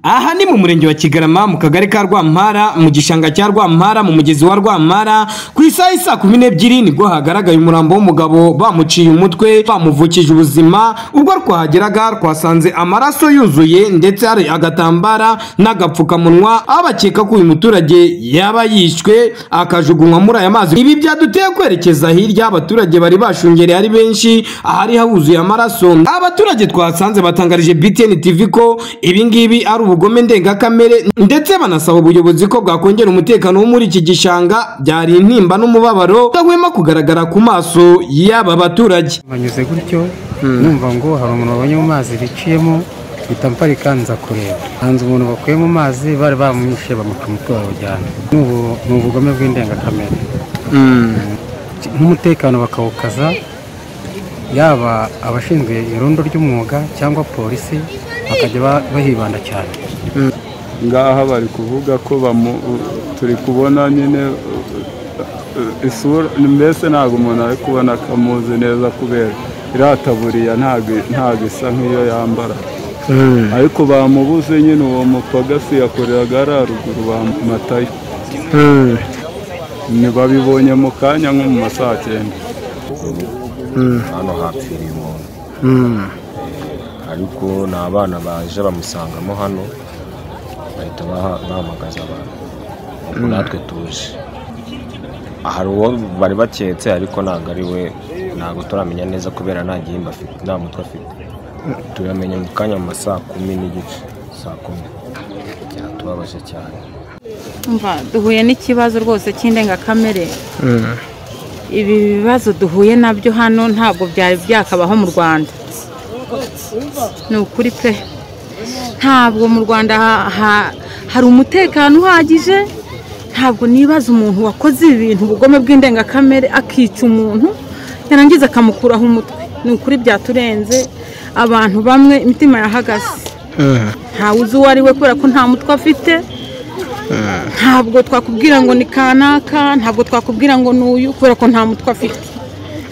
Aha ni mu murenge wa Kigarama mu kagari ka Rwampara mu gishanga cya Rwampara mu mugezi wa Rwampara ku isaha isa kumi n'ebyiri nibwo hagaragaye umurambo w'umugabo bamuciye umutwe bamuvukije ubuzima ubwo rwahageraga twasanze amaraso yuzuye ndetse hari agatambara n'agapfukamunwa aho bakeka ko uyu muturage yaba yishwe akajugunywa muri aya mazi ibi byaduteye kwerekeza hirya aho abaturage bari bashungereye ari benshi ahari huzuye amaraso abaturage twasanze batangarije BTN TV ko ibi ngibi ari ubugome ndengakamere ndetse banasaba ubuyobozi ko bwakongera umutekano wo muri iki gishanga byari intimba n'umubabaro udahwema kugaragara ku maso y'aba baturage banyuze gutyo numva ngo hari umuntu wabonye mu mazi biciyemo mpita mparika nza kureba hanze umuntu bakuye mu mazi bari bamwishe bamuca umutwe bawujyana n'ubu ni ubugome bw'indengakamere nk'umutekano bakawukaza yaba abashinzwe irondo ry'umwuga cyangwa polisi bakajya ba- bahibanda cyane ngaha bari kuvuga ko bamu- turi kubona nyine uh, isura mbese ntabwo umuntu ari kubona akamuzi neza kubera iriya taburiya ntabwo ntabwo isa nk'iyo yambara ariko bamubuze nyine uwo mupagasi yakoreraga hariya ruguru bamatayo ntibabibonye mu kanya nko mu ma saa cyenda hano hapfiriye umuntu Eh, ariko ni abana baje bamusangamo hano bahita baha- bahamagaza abantu ubwo natwe tuje hari uwo bari baketse ariko ntabwo ari we ntabwo turamenya neza kubera nta gihimba afite nta mutwe afite turamenya mu kanya mu ma saa kumi n'igice saa kumi byatubabaje cyane umva duhuye n'ikibazo rwose cy'indengakamere ibi bibazo duhuye nabyo hano ntabwo byari byakabaho mu rwanda ni ukuri pe ntabwo mu rwanda ha- ha- hari umutekano uhagije ntabwo nibaza umuntu wakoze ibintu ubugome bw'indengakamere akica umuntu yarangiza akamukuraho umutwe ni ukuri byaturenze abantu bamwe imitima yahagaze ntawuzi uwo ari we kubera ko nta mutwe afite ntabwo twakubwira ngo ni kanaka ntabwo twakubwira ngo ni uyu kubera ko nta mutwe afite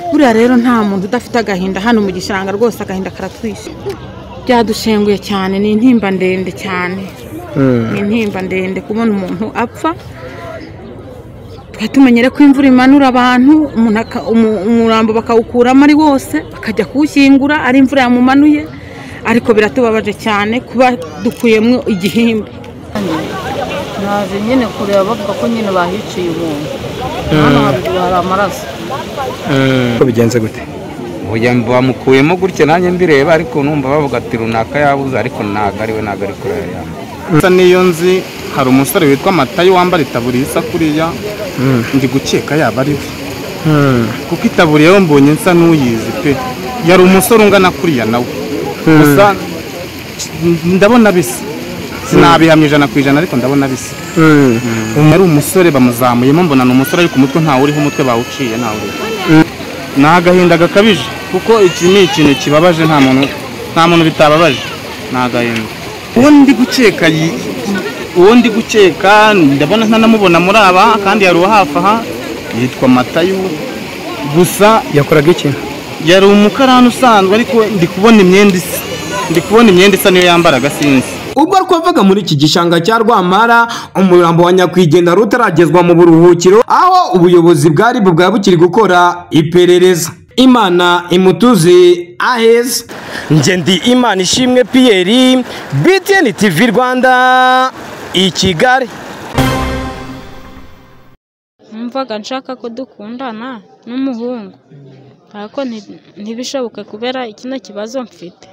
buriya rero nta muntu udafite agahinda hano mu gishanga rwose agahinda karatwishe byadushenguye cyane ni intimba ndende cyane ni intimba ndende kubona umuntu apfa twari tumenyere ko imvura imanura abantu umuntu aka- umu- umurambo bakawukuramo ari wose bakajya kuwushyingura ari imvura yamumanuye ariko biratubabaje cyane kuba dukuyemo igihimba naje nyine kureba bavuga ko nyine bahiciye umuntu hano haruguru hari amaraso bigenze gute Oya, bamukuyemo gutya nanjye mbireba ariko numva bavuga ati runaka yabuze ariko ntabwo ari we ntabwo ari kure yanjye gusa n'iyo nzi hari umusore witwa matayo wambara itaburiya isa kuriya ndi gukeka yaba ari we kuko itaburiya yo mbonye nsa n'uyizi pe yari umusore ungana kuriya nawe gusa ndabona bisa sinabihamya ijana ku ijana ariko ndabona bisa yari umusore bamuzamuyemo mbona ni umusore ariko umutwe ntawuriho umutwe bawuciye ntawuriho ni agahinda gakabije kuko iki ni ikintu kibabaje nta muntu nta muntu bitababaje ni agahinda uwo ndi gukeka yi- uwo ndi gukeka ndabona ntanamubona muri aba kandi yari uwo hafi aha yitwa matayu gusa yakoraga iki yari umukarani usanzwe ariko ndi kubona imyenda isa ndi kubona imyenda isa niyo yambaraga sinzi ubwo twavaga muri iki gishanga cya rwampara umurambo wa nyakwigendera utaragezwa mu buruhukiro aho ubuyobozi bwa ribu bwaba bukiri gukora iperereza imana imutuze aheza nge ndi imana ishimwe piyeri btn tv rwanda i kigali numvaga nshaka ko dukundana n'umuhungu ariko nti- ntibishoboke kubera ikino kibazo mfite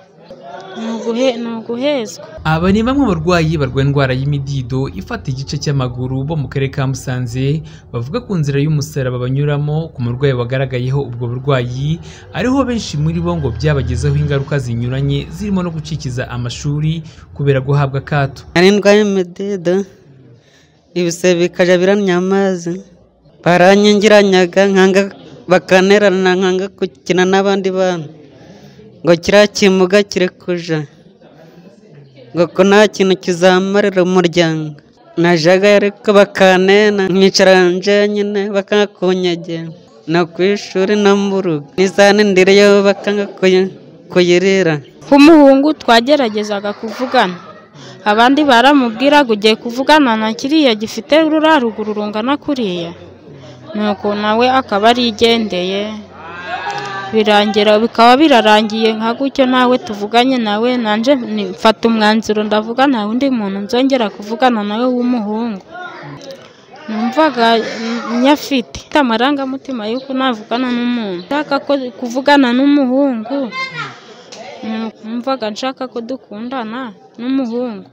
ni uguhe- ni uguhezwa aba ni bamwe mu barwayi barwaye indwara y'imidido ifata igice cy'amaguru bo mu karere ka Musanze bavuga ku nzira y'umusaraba banyuramo ku murwayi wagaragayeho ubwo burwayi ariho benshi muri bo ngo byabagezeho ingaruka zinyuranye zirimo no gucikiza amashuri kubera guhabwa akato hari indwara y'imidido ibisebe bikajya biramya amazi baranyingiranyaga nkanga bakanerana nkanga gukina n'abandi bana ngo kiriya kimuga kiri kuja ngo ko nta kintu kizamarira umuryango najyaga ariko bakanena nkicara njyenyine bakanga kunyegera no ku ishuri no mu rugo n'izanindiriyeho bakanga kuyi- kuyirira nk'umuhungu twageragezaga kuvugana abandi baramubwiraga ugiye kuvugana na kiriya gifite ruriya ruguru rungana kuriya nuko nawe akaba arigendeye birangira bikaba birarangiye nka gutyo nawe tuvuganye nawe nanjye ni- mfata umwanzuro ndavuga nta wundi muntu nzongera kuvugana nawe w'umuhungu numvaga mm, nyafite Mfite amarangamutima y'uko navugana n'umuntu nshaka ko kuvugana n'umuhungu nu- numvaga nshaka ko dukundana n'umuhungu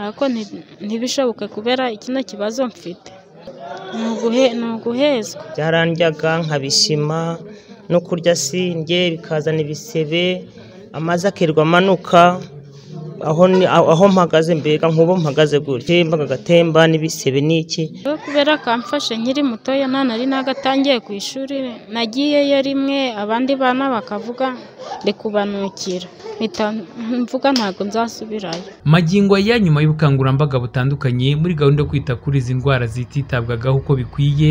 ariko nti- ntibishoboke kubera ikino kibazo mfite ni uguhe- ni uguhezwa byarandyaga nkabishima no kurya sindye bikazana ibisebe amazi akirirwa amanuka aho ni- aho mpagaze mbega nk'ubu mpagaze gutya mbaga agatemba n'ibisebe n'iki Rero kubera kamfashe nkiri mutoya nta nari nagatangiye ku ishuri nagiyeyo rimwe abandi bana bakavuga ndi kubanukira mpita mvuga ntabwo nzasubirayo magingo aya nyuma y'ubukangurambaga butandukanye muri gahunda yo kwita kuri izi ndwara zititabwagaho uko bikwiye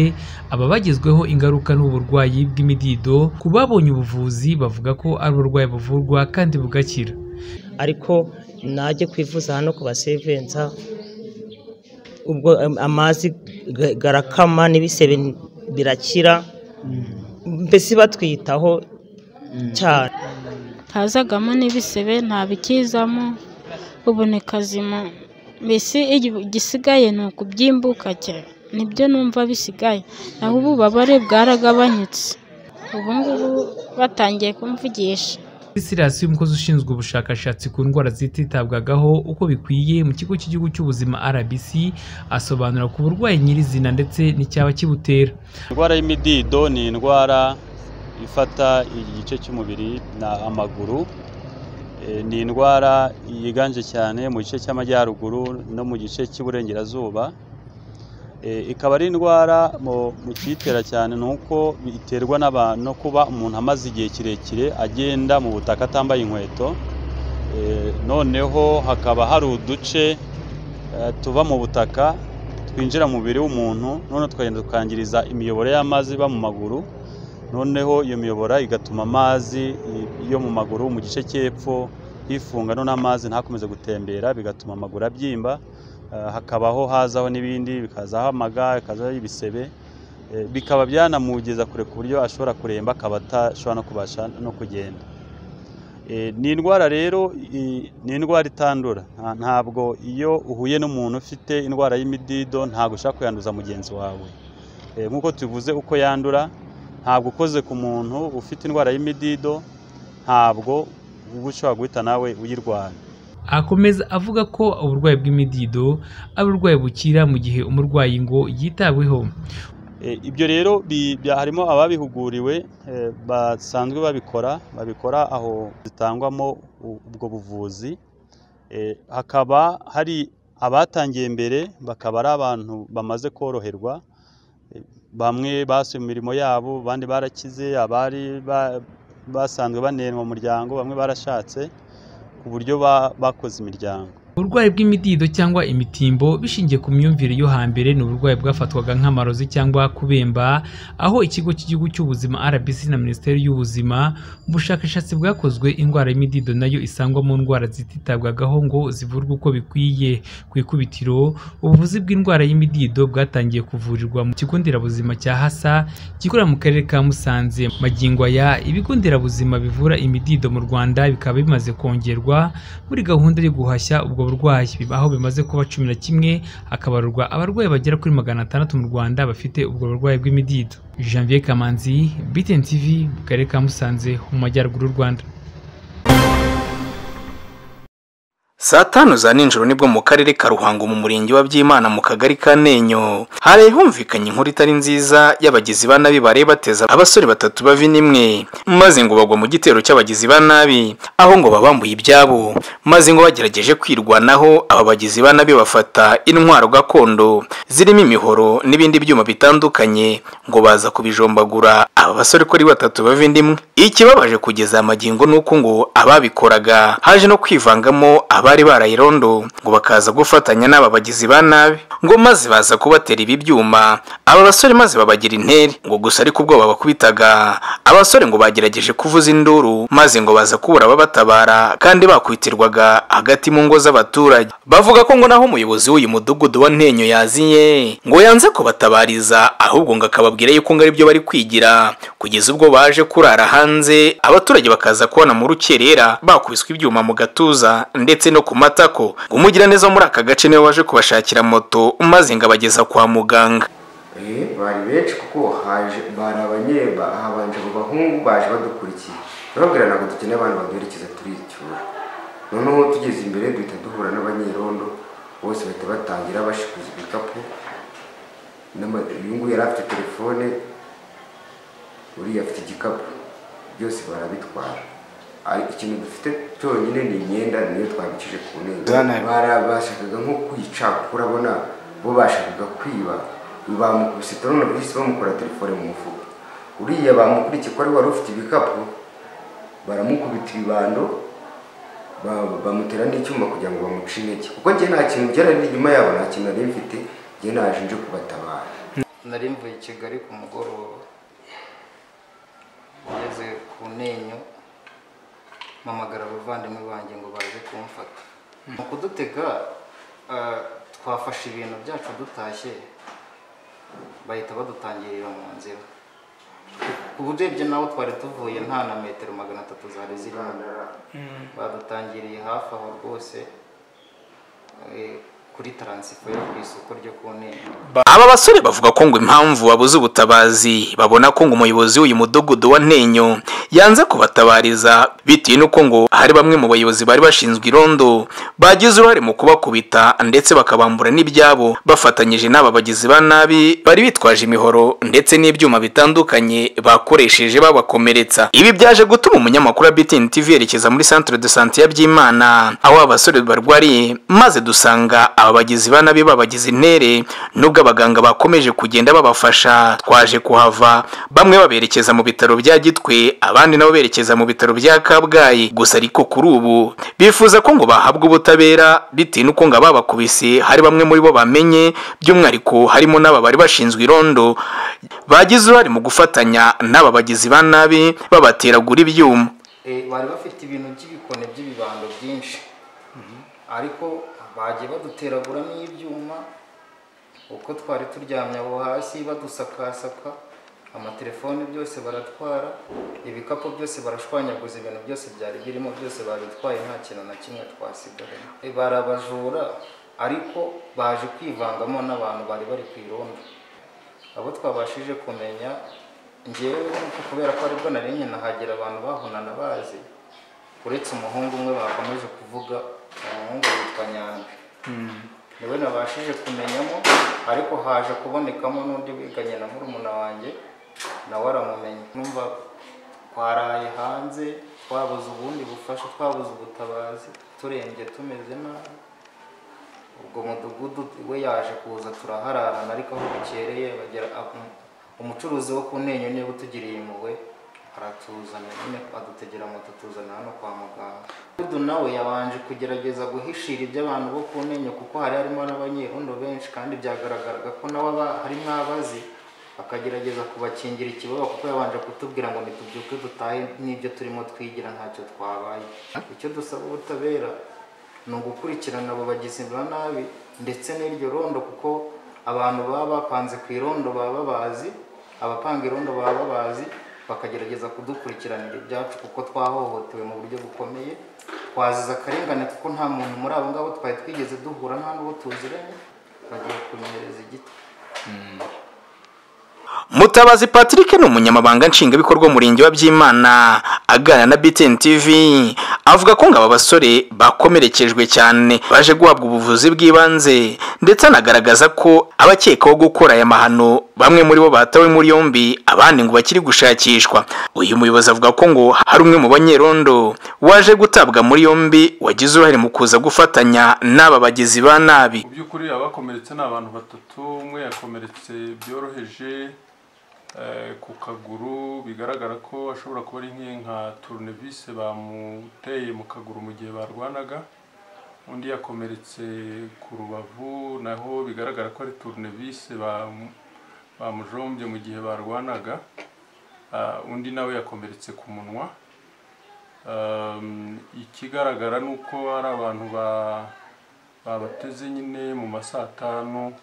aba bagezweho ingaruka n'uburwayi bw'imidido ku babonye ubuvuzi bavuga ko ari uburwayi buvurwa kandi bugakira ariko najye kwivuza hano ku basevenza ubwo am- amazi ga- garakama n'ibisebe birakira mbese batwitaho cyane hazagamo n'ibisebe nta bikizamo ubu ni kazima mbese igi- igisigaye ni ukubyimbuka cyane nibyo numva bisigaye naho ububabare bwaragabanyutse ubu ngubu batangiye kumvugisha Silas umukozi ushinzwe ubushakashatsi ku ndwara zititabwagaho uko bikwiye mu kigo cy'igihugu cy'ubuzima RBC asobanura ku burwayi nyirizina ndetse n'icyaba kibutera indwara y'imidido ni indwara ifata igice cy'umubiri na amaguru Eh, ni indwara yiganje cyane mu gice cy'amajyaruguru no mu gice cy'iburengerazuba Eh, ikaba ari indwara mu mu kiyitera cyane ni uko iterwa n'aba- no kuba umuntu amaze igihe kirekire agenda mu butaka atambaye inkweto Eh, noneho hakaba hari uduce eh, tuva mu butaka twinjira mu mubiri w'umuntu noneho tukagenda tukangiriza imiyoboro y'amazi iba mu maguru noneho iyo miyoboro igatuma amazi i- yo mu maguru mu gice cy'epfo yifunga noneho amazi ntakomeze gutembera bigatuma amaguru abyimba Eh, hakabaho hazaho n'ibindi bikazaho amaga bikazaho ibisebe Eh, bikaba byanamugeza kure ku buryo ashobora kuremba akaba atashobora no kubasha no kugenda Eh, ni indwara rero i- ni indwara itandura Nta- ntabwo iyo uhuye n'umuntu ufite indwara y'imidido ntabwo ushaka kuyanduza mugenzi wawe Eh, nk'uko tuvuze uko yandura ntabwo ukoze ku muntu ufite indwara y'imidido ntabwo uba ushobora guhita nawe uyirwara akomeza avuga ko uburwayi bw'imidido ari uburwayi bukira mu gihe umurwayi ngo yitabweho Eh, ibyo rero bi- bya- harimo ababihuguriwe eh, basanzwe babikora babikora aho zitangwamo u- ubwo buvuzi Eh, hakaba hari abatangiye mbere bakaba ari abantu bamaze koroherwa Eh, bamwe basubiye mu mirimo yabo abandi barakize abari ba- basanzwe banenwa mu muryango bamwe barashatse ku buryo ba- bakoze imiryango uburwayi bw'imidido cyangwa imitimbo bishingiye ku myumvire yo hambere ni uburwayi bwafatwaga nk'amarozi cyangwa kubemba aho ikigo cy'igihugu cy'ubuzima rbc na minisiteri y'ubuzima mu bushakashatsi bwakozwe indwara y'imidido nayo isangwa mu ndwara zititabwagaho ngo zivurwe uko bikwiye ku ikubitiro ubuvuzi bw'indwara y'imidido bwatangiye kuvurirwa mu kigo nderabuzima cya hasa gikorera mu karere ka musanze magingo aya ibigo nderabuzima bivura imidido mu rwanda bikaba bimaze kongerwa muri gahunda yo guhashya ubwo burwayi Biba aho bimaze kuba cumi na kimwe hakabarurwa abarwayi bagera kuri magana atandatu mu rwanda bafite ubwo burwayi bw'imidido janvier kamanzi btn tv mu karere ka musanze mu majyaruguru y'u rwanda saa tanu za ninjoro nibwo mu karere ka ruhango mu murenge wa byimana mu kagari ka nenyo hari humvikanye inkuru itari nziza y'abagizi ba nabi bareba bateza abasore batatu bavi nimwe maze ngo bagwa mu gitero cy'abagizi ba nabi aho ngo babambuye ibyabo maze ngo bagerageje kwirwanaho aba bagizi ba nabi bafata intwaro gakondo zirimo imihoro n'ibindi byuma bitandukanye ngo baza kubijombagura aba basore uko ari batatu bava inda imwe ikibabaje kugeza aya magingo ni uko ngo ababikoraga haje no kwivangamo abari bari barayirondo ngo bakaza gufatanya n'aba bagizi ba nabi ngo maze baza kubatera ibi byuma aba basore maze babagira interi ngo gusa ariko ubwoba bakubitaga abasore ngo bagerageje kuvuza induru maze ngo baza kubura ababatabara kandi bakwitirwaga hagati mu ngo z'abaturage bavuga ko ngo naho umuyobozi w'uyu mudugudu wa ntenyo yaziye ngo yanze kubatabariza ahubwo ngo akababwira yuko ngo aribyo bari kwigira kugeza ubwo baje kurara hanze abaturage bakaza kubona mu rukerera bakubiswe ibyuma mu gatuza ndetse no ku matako ngo umugiraneza wo muri aka gace niwe waje kubashakira moto maze ngo abageza kwa muganga Eh, bari benshi kuko haje bari abanye ba- habanje abo bahungu baje badukurikiye barabwira ntabwo dukeneye abantu baduherekeza turicyura noneho tugeze imbere duhita duhura n'abanyerondo bose bahita batangira bashikuza ibikapu N'ama- uyu nguyu yari afite telefone uriya afite igikapu byose barabitwara Ari- ikintu dufite cyonyine ni imyenda niyo twabicije ku ntebe Zana- barabashakaga nko kwica kuko urabona bo bashakaga kwiba bamukubise turunavisi bamukora telefone mu mufuka uriya bamukurikiye ko ari wari ufite ibikapu baramukubita ibibando ba- bamutera n'icyuma kugira ngo bamuce intege kuko njye nta kintu byarari inyuma yabo nta kintu nari mfite njye naje nje kubatabara nari mvuye i kigali ku mugoroba ngeze ku ntenyo mpamagara abavandimwe banjye ngo baze kumfata mu kudutega ah, twafashe ibintu byacu dutashye bahita badutangirira mu nzira ubu urebye nawe twari tuvuye nta na metero magana atatu zari zirimo badutangiriye hafi aho rwose eh, kuri taransifo yo ku isoko ryo ku ntenyo aba basore bavuga ko ngo impamvu babuze ubutabazi babona ko ngo umuyobozi w'uyu mudugudu wa ntenyo yanze kubatabariza bitewe n'uko ngo hari bamwe mu bayobozi bari bashinzwe irondo bagize uruhare mu kubakubita ndetse bakabambura n'ibyabo bafatanyije n'aba bagizi ba nabi bari bitwaje imihoro ndetse n'ibyuma bitandukanye bakoresheje babakomeretsa ibi byaje gutuma umunyamakuru wa BTN TV yerekeza muri centre de santé ya Byimana aho abasore barwariye maze dusanga aba bagizi ba nabi babagize intere nubwo abaganga bakomeje kugenda babafasha twaje kuhava bamwe baberekeza mu bitaro bya Gitwe abandi nabo berekeza mu bitaro bya Kabgayi gusa ariko kuri ubu bifuza ko ngo bahabwa ubutabera bitewe n'uko ngo ababakubise hari bamwe muri bo bamenye by'umwihariko harimo n'aba bari bashinzwe irondo bagize uruhare mu gufatanya n'aba bagizi ba nabi babateragura ibyuma Eh, bari bafite ibintu by'ibikoni by'ibibando byinshi ariko bagiye baduteraguramo ibyuma uko twari turyamye abo hasi badusakasaka amatelefone byose baratwara ibikapu byose barashwanyaguza ibintu byose byari birimo byose babitwaye nta kintu na kimwe twasigaye Eh, bari abajura ariko baje kwivangamo n'abantu bari bari ku irondo abo twabashije kumenya ngewe nuko kubera ko aribwo nari nkina hagera abantu bahunana bazi uretse umuhungu umwe bakomeje kuvuga umuhungu witwa nyandwi niwe nabashije kumenyamo ariko haje kubonekamo n'undi wiganye na murumuna wanjye nawe aramumenya numva twaraye hanze twabuze ubundi bufasha twabuze ubutabazi turembye tumeze nabi ubwo mudugudu we yaje kuza turahararana ariko aho bukereye bagera aho- umucuruzi wo ku ntenyo niba utugiriye impuhwe aratuzana nyine adutegera moto tuzana hano kwa muganga mudugudu nawe yabanje kugerageza guhishira iby'abantu bo ku ntenyo kuko hari harimo n'abanyerondo benshi kandi byagaragaraga ko nawe aba- harimo abazi akagerageza kubakingira ikibaba kuko yabanje kutubwira ngo nitubyuke dutahe n'ibyo turimo twigira ntacyo twabaye icyo dusaba ubutabera ni ugukurikirana abo bagizi ba nabi ndetse n'iryo rondo kuko abantu baba bapanze ku irondo baba babazi abapanga irondo baba babazi bakagerageza kudukurikiranira ibyacu kuko twahohotewe mu buryo bukomeye twaziza akarengane kuko nta muntu muri abo ngabo twari twigeze duhura nta n'uwo tuziranye bagiye kunyereza igiti mutabazi patrick ni umunyamabanga nshingwabikorwa w'umurenge wa byimana aganira na btn tv avuga ko ngo aba basore bakomerekejwe cyane baje guhabwa ubuvuzi bw'ibanze ndetse anagaragaza ko abakekaho gukora aya mahano bamwe muri bo batawe muri yombi abandi ngo bakiri gushakishwa uyu muyobozi avuga ko ngo hari umwe mu banyerondo waje gutabwa muri yombi wagize uruhare mu kuza gufatanya n'aba bagizi ba nabi mu by'ukuri abakomeretse ni abantu batatu umwe yakomeretse byoroheje eh, ku kaguru bigaragara ko ashobora kuba ari nk'iyi nka turunevise bamuteye mu kaguru mu gihe barwanaga undi yakomeretse ku rubavu naho bigaragara ko ari turunevise bamu- bamujombye mu gihe barwanaga Ah, undi nawe yakomeretse ku munwa Um, ikigaragara ni uko ari abantu ba- babateze nyine mu ma saa tanu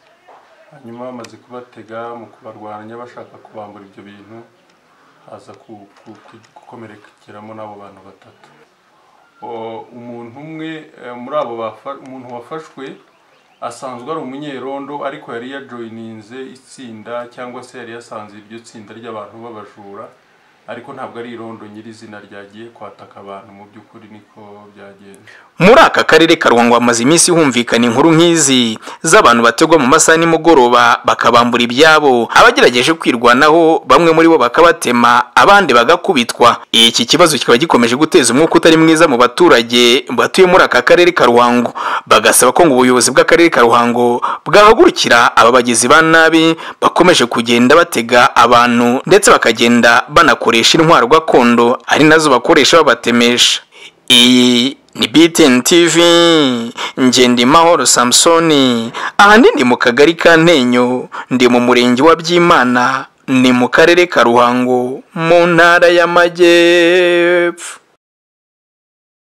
hanyuma bamaze kubatega mu kubarwanya bashaka kubambura ibyo bintu haza ku- ku- ku- gukomerekeramo n'abo bantu batatu O, umuntu umwe eh, muri abo bafa- umuntu wafashwe asanzwe ari umunyerondo ariko yari yajoyininze itsinda cyangwa se yari yasanze iryo tsinda ry'abantu b'abajura ariko ntabwo ari irondo nyirizina ryagiye kwataka abantu mu by'ukuri niko byagenze muri aka karere ka ruhango hamaze iminsi humvikana inkuru nk'izi z'abantu bategwa mu masaha nimugoroba bakabambura ibyabo abagerageje kwirwanaho bamwe muri bo bakabatema abandi bagakubitwa iki kibazo kikaba gikomeje guteza umwuka utari mwiza mu baturage batuye muri aka karere ka ruhango bagasaba ko ngo ubuyobozi bw'akarere ka ruhango bwahagurukira aba bagizi ba nabi bakomeje kugenda batega abantu ndetse bakagenda banakoresha intwaro gakondo ari nazo bakoresha babatemesha iyi ni BTN TV Ngendimahoro Samsoni ahanini mu kagari ka Ntenyo ndi mu murenge wa Byimana ni mu karere ka Ruhango mu ntara y'Amajyepfo